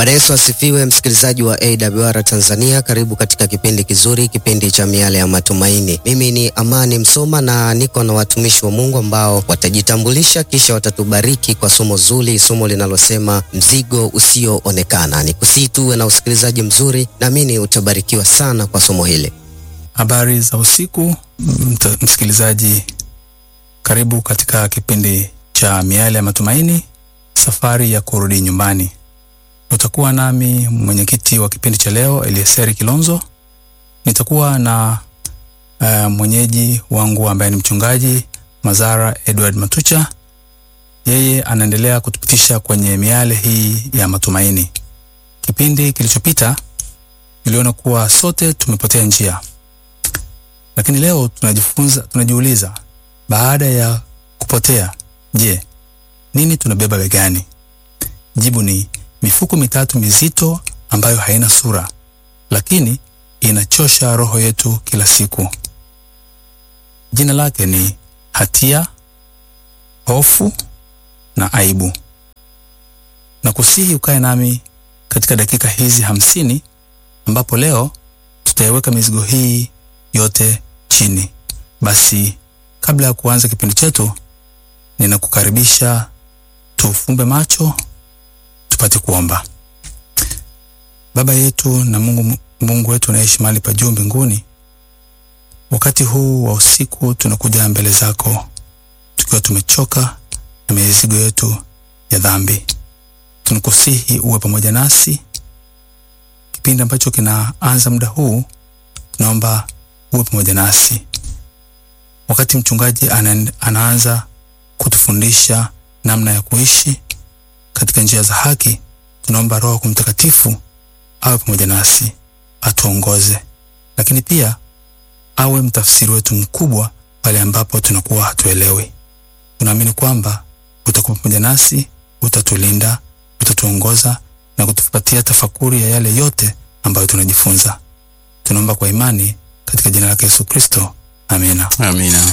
Bwana Yesu asifiwe, msikilizaji wa AWR Tanzania, karibu katika kipindi kizuri, kipindi cha miale ya matumaini. Mimi ni Amani Msoma na niko na watumishi wa Mungu ambao watajitambulisha kisha watatubariki kwa somo zuri, somo linalosema mzigo usioonekana. Ni kusii tuwe na usikilizaji mzuri, naamini utabarikiwa sana kwa somo hili. Habari za usiku mt- msikilizaji, karibu katika kipindi cha miale ya matumaini, safari ya kurudi nyumbani. Utakuwa nami mwenyekiti wa kipindi cha leo Elieseri Kilonzo. Nitakuwa na uh, mwenyeji wangu ambaye ni mchungaji Mazara Edward Matucha. Yeye anaendelea kutupitisha kwenye miale hii ya matumaini. Kipindi kilichopita niliona kuwa sote tumepotea njia, lakini leo tunajifunza, tunajiuliza baada ya kupotea, je, nini tunabeba begani? Jibu ni mifuko mitatu mizito ambayo haina sura, lakini inachosha roho yetu kila siku. Jina lake ni hatia, hofu na aibu. Na kusihi ukae nami katika dakika hizi hamsini ambapo leo tutaiweka mizigo hii yote chini. Basi kabla ya kuanza kipindi chetu, ninakukaribisha tufumbe macho tupate kuomba. Baba yetu na Mungu, Mungu wetu unaishi mahali pa juu mbinguni, wakati huu wa usiku tunakuja mbele zako tukiwa tumechoka na mizigo yetu ya dhambi. Tunakusihi uwe pamoja nasi kipindi ambacho kinaanza muda huu, tunaomba uwe pamoja nasi wakati mchungaji ana, anaanza kutufundisha namna ya kuishi katika njia za haki. Tunaomba Roho yako Mtakatifu awe pamoja nasi, atuongoze, lakini pia awe mtafsiri wetu mkubwa pale ambapo tunakuwa hatuelewi. Tunaamini kwamba utakuwa pamoja nasi, utatulinda, utatuongoza na kutupatia tafakuri ya yale yote ambayo tunajifunza. Tunaomba kwa imani katika jina lake Yesu Kristo, amina. Amina.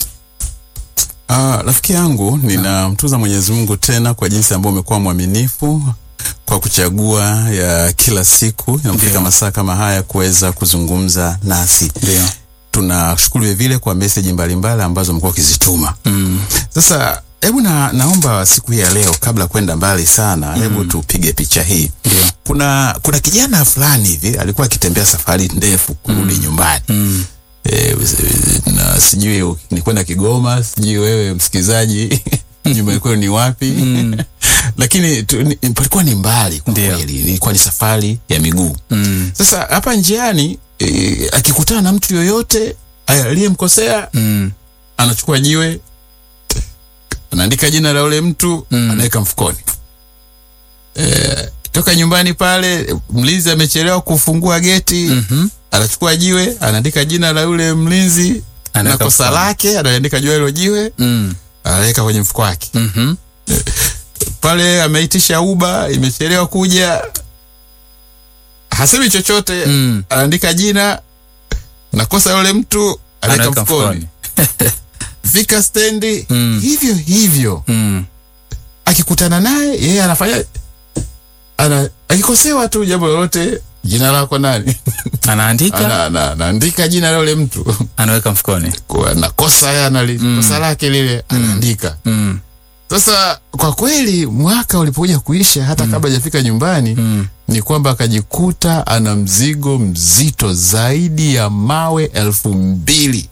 Ah, rafiki yangu ninamtuza Mwenyezi Mungu tena kwa jinsi ambayo umekuwa mwaminifu kwa kuchagua ya kila siku inapofika Ndio. masaa kama haya kuweza kuzungumza nasi. Ndio. Tunashukuru vile vile kwa meseji mbalimbali ambazo umekuwa ukizituma. Mm. Sasa hebu na, naomba siku hii ya leo kabla kwenda mbali sana, hebu tupige picha hii. Ndio. Kuna kuna kijana fulani hivi alikuwa akitembea safari ndefu kurudi nyumbani. Mm. E, na sijui ni kwenda Kigoma, sijui wewe msikilizaji nyumbani kwenu ni wapi? Mm. Lakini tu, ni, palikuwa ni mbali kwa Ndio. kweli, ilikuwa ni safari ya miguu. Mm. Sasa hapa njiani e, akikutana na mtu yoyote aliyemkosea Mm. anachukua jiwe anaandika jina la ule mtu Mm. anaweka mfukoni. E, toka nyumbani pale, mlinzi amechelewa kufungua geti Mhm. anachukua jiwe anaandika jina la yule mlinzi na Anaweka kosa mfukoni. lake, anaandika juu ya hilo jiwe Mm. anaweka kwenye mfuko wake. Mhm. Pale ameitisha uba imechelewa kuja, hasemi chochote Mm. anaandika jina na kosa yule mtu anaweka Anaweka mfukoni. Fika stendi Mm. hivyo hivyo, Mm. akikutana naye yeye anafanya ana, akikosewa tu jambo lolote, jina lako nani? Anaandika, Ana- ana- anaandika jina la yule mtu anaweka mfukoni. kwa na kosa ya na Mm. kosa lake lile anaandika. Mm. Sasa kwa kweli mwaka ulipokuja kuisha, hata kabla hajafika nyumbani Mm. ni kwamba akajikuta ana mzigo mzito zaidi ya mawe elfu mbili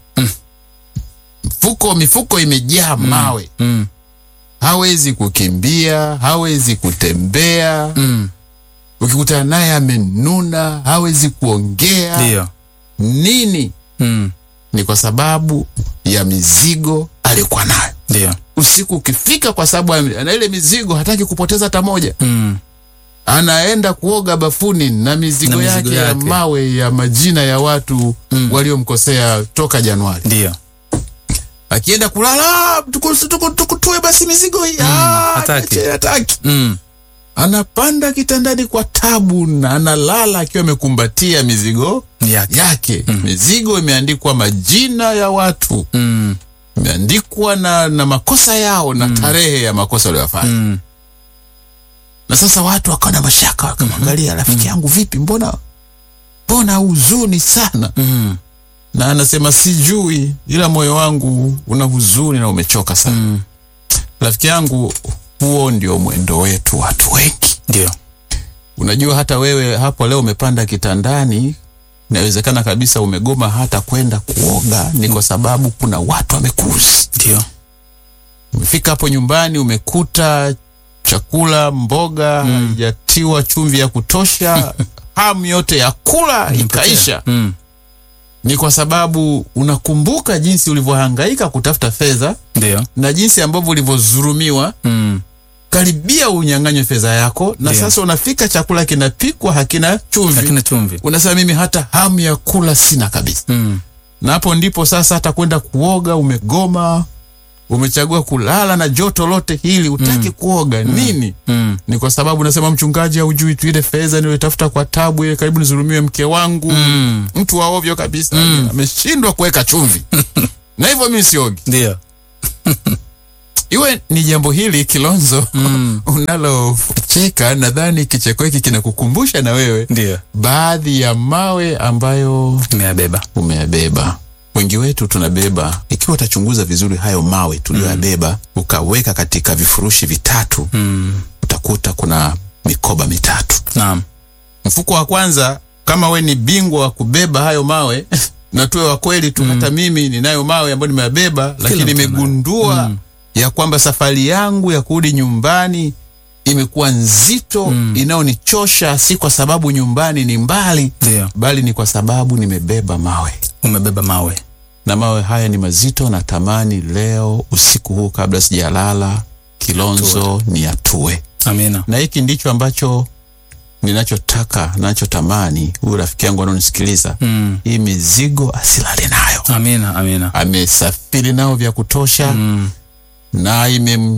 mfuko mifuko imejaa mawe, Mm. hawezi kukimbia, hawezi kutembea. Mm. Ukikutana naye amenuna, hawezi kuongea Ndio. nini. Mm. Ni kwa sababu ya mizigo aliyokuwa nayo. Ndio. usiku ukifika, kwa sababu ana ile mizigo, hataki kupoteza hata moja. Mm. Anaenda kuoga bafuni na mizigo, Na mizigo yake, ya yake. mawe ya majina ya watu Mm. waliomkosea toka Januari. Ndio. Akienda kulala, tuku- tuku- tukutue basi mizigo hii. Ah, hataki. niache, hataki. Mm. Anapanda kitandani kwa tabu na analala akiwa amekumbatia mizigo Yake. yake. Mizigo imeandikwa majina ya watu, Mm. imeandikwa na, na makosa yao na tarehe ya makosa waliyofanya. Mm. na sasa watu wakawa na mashaka wakamwangalia rafiki yangu vipi mbona mbona huzuni sana Mm. na anasema sijui ila moyo wangu una huzuni na umechoka sana Mm. rafiki yangu huo ndio mwendo wetu watu wengi Ndio. unajua hata wewe hapo leo umepanda kitandani inawezekana kabisa umegoma hata kwenda kuoga ni kwa sababu kuna watu wamekuuzi Ndio. umefika hapo nyumbani umekuta chakula mboga haijatiwa chumvi ya kutosha hamu yote ya kula ikaisha Mm. ni kwa sababu unakumbuka jinsi ulivyohangaika kutafuta fedha Ndio. na jinsi ambavyo ulivyozurumiwa Mm. karibia unyang'anywe fedha yako na Ndio. sasa unafika chakula kinapikwa hakina chumvi Lakini chumvi. unasema mimi hata hamu ya kula sina kabisa Mm. na hapo ndipo sasa hata kwenda kuoga umegoma umechagua kulala na joto lote hili utaki kuoga nini Mm. ni kwa sababu nasema mchungaji haujui tu ile fedha nilitafuta kwa tabu ile karibu nizurumiwe mke wangu Mm. mtu wa ovyo kabisa ameshindwa kuweka chumvi na hivyo mimi siogi Ndio. iwe ni jambo hili kilonzo Mm. unalocheka nadhani kicheko hiki kinakukumbusha na wewe Ndio. baadhi ya mawe ambayo Nimeyabeba. umeyabeba wengi wetu tunabeba ikiwa utachunguza vizuri hayo mawe tuliyoyabeba ukaweka katika vifurushi vitatu Mm. utakuta kuna mikoba mitatu Naam. mfuko wa kwanza kama we ni bingwa wa kubeba hayo mawe na tuwe wa kweli tu hata mimi ninayo mawe ambayo nimeyabeba lakini mtu nimegundua ya kwamba safari yangu ya kurudi nyumbani imekuwa nzito inayonichosha si kwa sababu nyumbani ni mbali Ndio. bali ni kwa sababu nimebeba mawe Umebeba mawe. na mawe haya ni mazito na tamani leo usiku huu kabla sijalala kilonzo ni atue Amina. na hiki ndicho ambacho ninachotaka nachotamani huyu rafiki yangu anaonisikiliza Mm. hii mizigo asilale nayo Amina. Amina. amesafiri nao vya kutosha Mm. na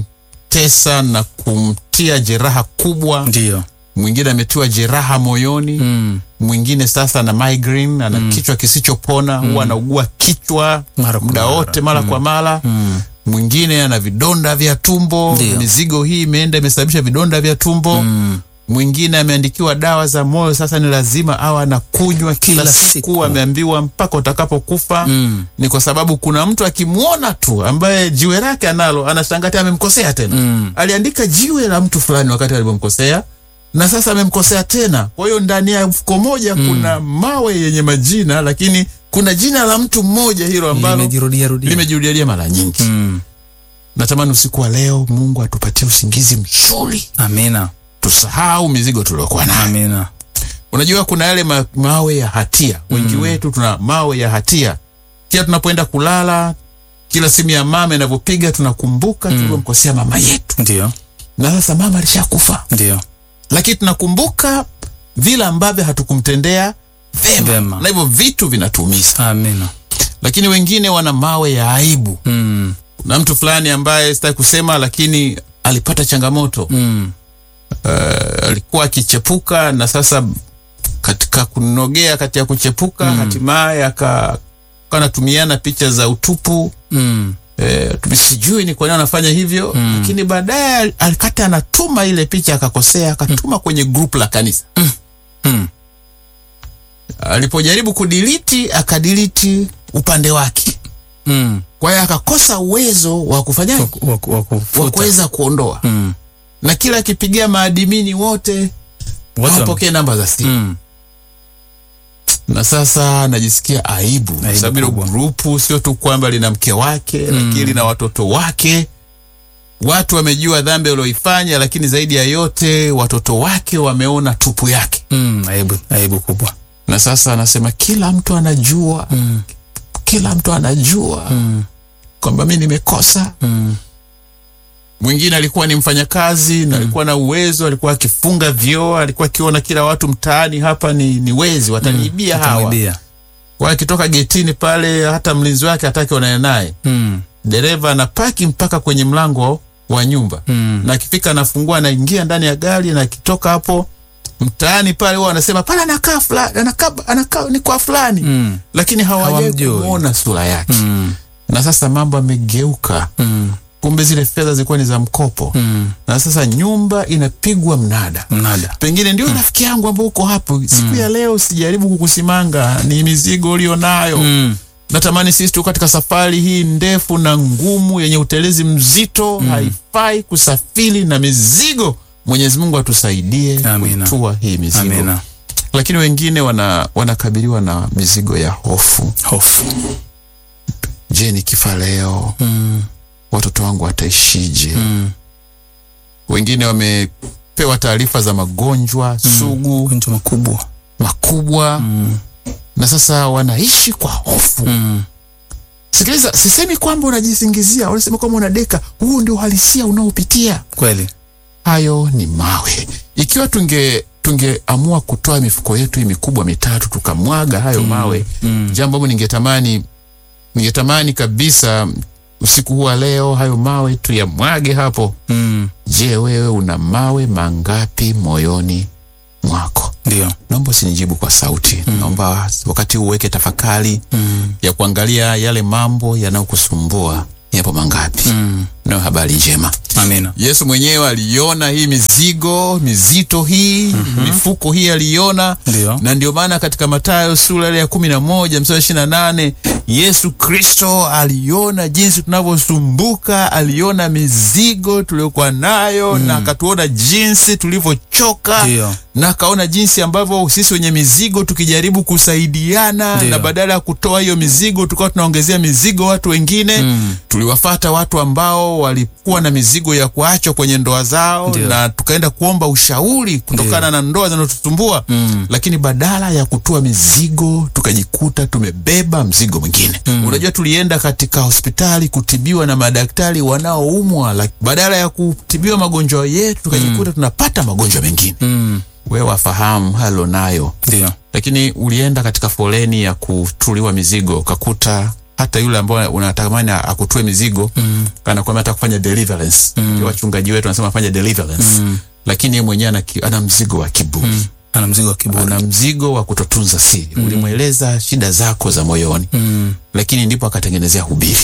imemtesa na kumtia jeraha kubwa Ndio. mwingine ametiwa jeraha moyoni Mm. mwingine sasa ana migraine ana kichwa kisichopona huwa anaugua kichwa Mara kwa muda mara. wote mara kwa mara Mm. mwingine ana vidonda vya tumbo Ndio. mizigo hii imeenda imesababisha vidonda vya tumbo Mm. mwingine ameandikiwa dawa za moyo sasa ni lazima awe anakunywa kila, Kila siku, siku. ameambiwa mpaka utakapokufa Mm. ni kwa sababu kuna mtu akimwona tu ambaye jiwe lake analo anashangaa tena amemkosea tena Mm. aliandika jiwe la mtu fulani wakati alipomkosea na sasa amemkosea tena kwa hiyo ndani ya mfuko moja kuna mawe yenye majina lakini kuna jina la mtu mmoja hilo ambalo Limejirudia rudia. limejirudiarudia mara nyingi Mm. natamani usiku wa leo mungu atupatie usingizi mzuri Amina. tusahau mizigo tuliokuwa nayo Amina. unajua kuna yale ma mawe ya hatia wengi wetu tuna mawe ya hatia kila tunapoenda kulala kila simu ya mama inavyopiga tunakumbuka tulivyomkosea mama yetu Ndio. na sasa mama alishakufa Ndio. lakini tunakumbuka vile ambavyo hatukumtendea vema, Vema. na hivyo vitu vinatuumiza Amina. lakini wengine wana mawe ya aibu Mm. na mtu fulani ambaye sitaki kusema lakini alipata changamoto Mm. uh, alikuwa akichepuka na sasa katika kunogea kati ya kuchepuka hatimaye aka kanatumiana picha za utupu Mm. eh, sijui ni kwa nini anafanya hivyo lakini baadaye alikata anatuma ile picha akakosea akatuma kwenye grupu la kanisa Mm. alipojaribu kudiliti akadiliti upande wake Mm. kwa hiyo akakosa uwezo wa kufanya Wa- wa- wa wa kufuta. kuweza kuondoa Mm. na kila akipigia maadimini wote Wote hawapokee namba za simu Mm. na sasa najisikia aibu kwa Aibu sababu hilo kubwa. grupu sio tu kwamba lina mke wake lakini lina watoto wake watu wamejua dhambi walioifanya lakini zaidi ya yote watoto wake wameona tupu yake Mm. Aibu, aibu kubwa. na sasa anasema kila mtu anajua Mm. kila mtu anajua Mm. kwamba mi nimekosa Mm. mwingine alikuwa ni mfanyakazi na alikuwa na uwezo alikuwa akifunga vyoo alikuwa akiona kila watu mtaani hapa ni, ni wezi wataniibia hawa Atamwibia. kwa akitoka getini pale hata mlinzi wake hataki onane naye Mm. dereva anapaki mpaka kwenye mlango wa nyumba Mm. na akifika anafungua anaingia ndani ya gari na akitoka hapo mtaani pale huwa anasema pale anakaa fulani anakaa anakaa ni kwa fulani Mm. lakini hawajai Hawamjui. kumwona sura yake Mm. na sasa mambo amegeuka Mm. kumbe zile fedha zilikuwa ni za mkopo Mm. na sasa nyumba inapigwa mnada Mnada. pengine ndio rafiki yangu ambao uko hapo siku ya leo sijaribu kukusimanga ni mizigo ulionayo Mm. natamani sisi tuko katika safari hii ndefu na ngumu yenye utelezi mzito haifai kusafiri na mizigo mwenyezi mungu atusaidie Amina. kutua hii mizigo Amina. lakini wengine wana wanakabiliwa na mizigo ya hofu Hofu. je nikifa leo Mm. watoto wangu wataishije Mm. wengine wamepewa taarifa za magonjwa sugu Magonjwa makubwa. makubwa Mm. na sasa wanaishi kwa hofu Mm. sikiliza sisemi kwamba unajisingizia unasema kwamba unadeka huu ndio uhalisia unaopitia Kweli. hayo ni mawe ikiwa tunge tungeamua kutoa mifuko yetu hii mikubwa mitatu tukamwaga hayo mawe Mm. jambo ambalo ningetamani ningetamani kabisa usiku huu wa leo hayo mawe tuyamwage hapo Mm. je wewe una mawe mangapi moyoni mwako Ndio. naomba usinijibu kwa sauti naomba wakati huu uweke tafakari Mm. ya kuangalia yale mambo yanayokusumbua yapo mangapi Mm. nayo habari njema Amina. yesu mwenyewe aliona hii mizigo mizito hii mifuko hii aliona Ndio. na ndio maana katika matayo sura ile ya kumi na moja mstari ishirini na nane yesu kristo aliona jinsi tunavyosumbuka aliona mizigo tuliokuwa nayo na akatuona jinsi tulivyochoka Ndio. na akaona jinsi ambavyo sisi wenye mizigo tukijaribu kusaidiana Ndio. na badala ya kutoa hiyo mizigo tukawa tunaongezea mizigo watu wengine Mm. tuliwafata watu ambao walikuwa na mizigo ya kuachwa kwenye ndoa zao Ndio. na tukaenda kuomba ushauri kutokana na ndoa zinazotusumbua Mm. lakini badala ya kutoa mizigo tukajikuta tumebeba mzigo mwingine unajua tulienda katika hospitali kutibiwa na madaktari wanaoumwa lak- badala ya kutibiwa magonjwa yetu tukajikuta tunapata magonjwa mengine Mm. wewe wafahamu halo nayo Ndio. lakini ulienda katika foleni ya kutuliwa mizigo ukakuta hata yule ambaye unatamani akutue mizigo mm. anakwambia hata kufanya deliverance mm. wachungaji wetu wanasema fanya deliverance mm. lakini yeye mwenyewe ana, ki- ana mzigo wa kiburi mm. Ana mzigo wa kiburi. ana mzigo wa kutotunza siri mm. ulimweleza shida zako za moyoni Mm. lakini ndipo akatengenezea hubiri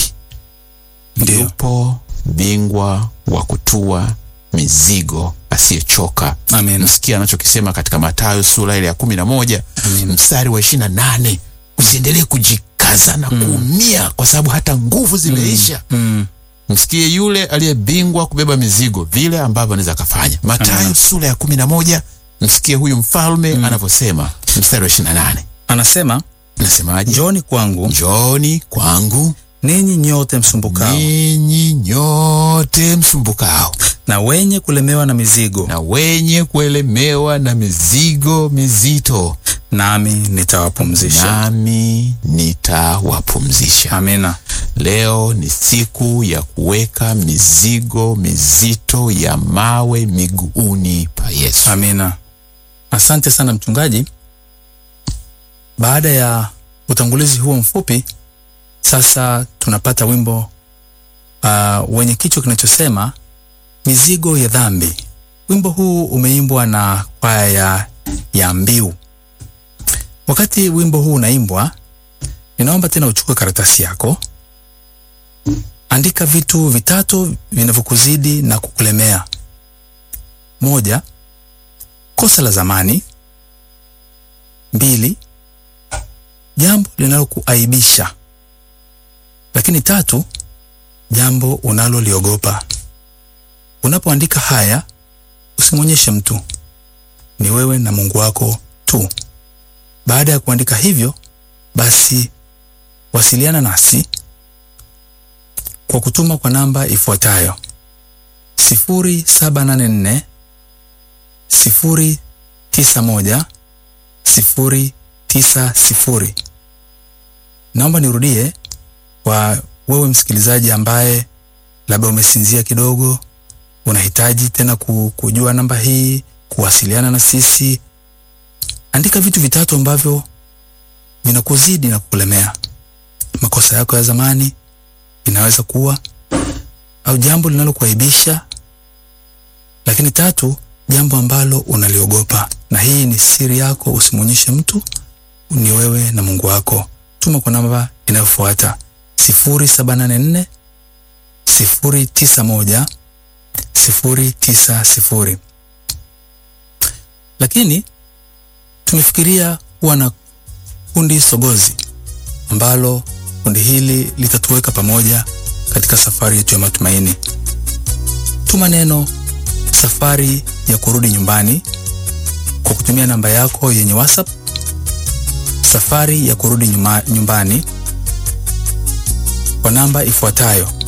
Ndio. yupo bingwa wa kutua mizigo asiyechoka Amina. msikia anachokisema katika matayo sura ile ya kumi na moja Amina. mstari wa ishiri na nane usiendelee kujikaza na kuumia kwa sababu hata nguvu zimeisha Mm. msikie yule aliyebingwa kubeba mizigo vile ambavyo anaweza akafanya matayo sura ya kumi na moja msikie huyu mfalme anavyosema mstari wa ishiri na nane Anasema, nasemaje njooni kwangu njoni kwangu ninyi nyote msumbukao ninyi nyote msumbukao na wenye kulemewa na mizigo, na wenye kuelemewa na mizigo mizito nami nitawapumzisha. nami nitawapumzisha Amina. leo ni siku ya kuweka mizigo mizito ya mawe miguuni pa yesu Amina. Asante sana mchungaji. Baada ya utangulizi huo mfupi, sasa tunapata wimbo uh, wenye kichwa kinachosema mizigo ya dhambi. Wimbo huu umeimbwa na kwaya ya, ya Mbiu. Wakati wimbo huu unaimbwa, ninaomba tena uchukue karatasi yako, andika vitu vitatu vinavyokuzidi na kukulemea. Moja, kosa la zamani. Mbili, jambo linalokuaibisha. Lakini tatu, jambo unaloliogopa. Unapoandika haya, usimwonyeshe mtu, ni wewe na Mungu wako tu. Baada ya kuandika hivyo, basi wasiliana nasi kwa kutuma kwa namba ifuatayo: sifuri saba nane nne sifuri tisa moja sifuri tisa sifuri. Naomba nirudie kwa wewe msikilizaji ambaye labda umesinzia kidogo, unahitaji tena ku- kujua namba hii, kuwasiliana na sisi. Andika vitu vitatu ambavyo vinakuzidi na kukulemea. Makosa yako ya zamani inaweza kuwa, au jambo linalokuaibisha lakini tatu, jambo ambalo unaliogopa, na hii ni siri yako, usimwonyeshe mtu, ni wewe na Mungu wako. Tuma kwa namba inayofuata 0784 091 090. Lakini tumefikiria kuwa na kundi sogozi ambalo kundi hili litatuweka pamoja katika safari yetu ya matumaini. Tuma neno safari ya kurudi nyumbani kwa kutumia namba yako yenye WhatsApp, safari ya kurudi nyuma, nyumbani kwa namba ifuatayo